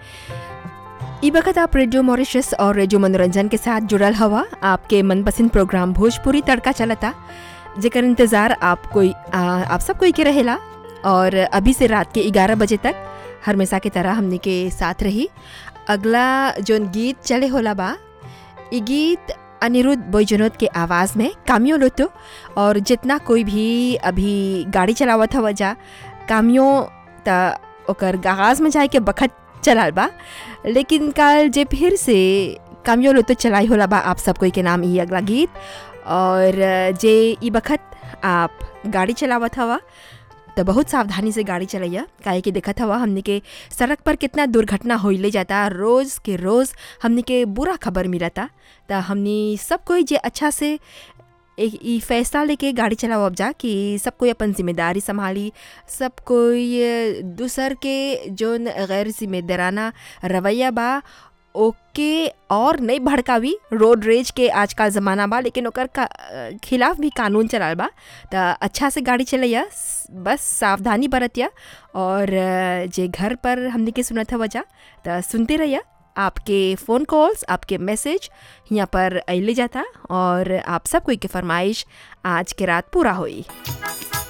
ई वक्त आप रेडियो मॉरिशस और रेडियो मनोरंजन के साथ जुड़ल हवा आपके मनपसंद प्रोग्राम भोजपुरी तड़का चलता जेकर इंतज़ार आप कोई आ, आप सब कोई के रहेला और अभी से रात के 11 बजे तक हमेशा की तरह हमने के साथ रही अगला जोन गीत चले होला बा ई गीत अनिरुद्ध बोईजनोद के आवाज़ में कामियो लोतो और जितना कोई भी अभी गाड़ी चलावत हवा जा कामियो त ओकर गागाज में जाए के बखत चलाल बा लेकिन कल जे फिर से कामियो लोतो चलाई होला बा आप सब कोई के नाम ई अगला गीत और जे ई बखत आप गाड़ी चलावत हवा तो बहुत सावधानी से गाड़ी चलैया काहे कि देखत हवा हमने के सड़क पर कितना दुर्घटना होइले जाता रोज़ के रोज़ हमने के बुरा खबर मिलता तो हमने सब कोई जे अच्छा से एक ई फैसला लेके गाड़ी चलाओ जा कि सब कोई अपन जिम्मेदारी संभाली सब कोई दूसर के जोन गैर जिम्मेदाराना रवैया बा ओके और नहीं भड़कावी रोड रेज के आजकल ज़माना बा लेकिन ओकर का खिलाफ भी कानून चलाल बा तो अच्छा से गाड़ी चलैया बस सावधानी बरतिया और जे घर पर हमने के सुनत है वजह तो सुनते रहिया आपके फ़ोन कॉल्स आपके मैसेज यहाँ पर अले जाता और आप सब कोई के फरमाइश आज के रात पूरा हुई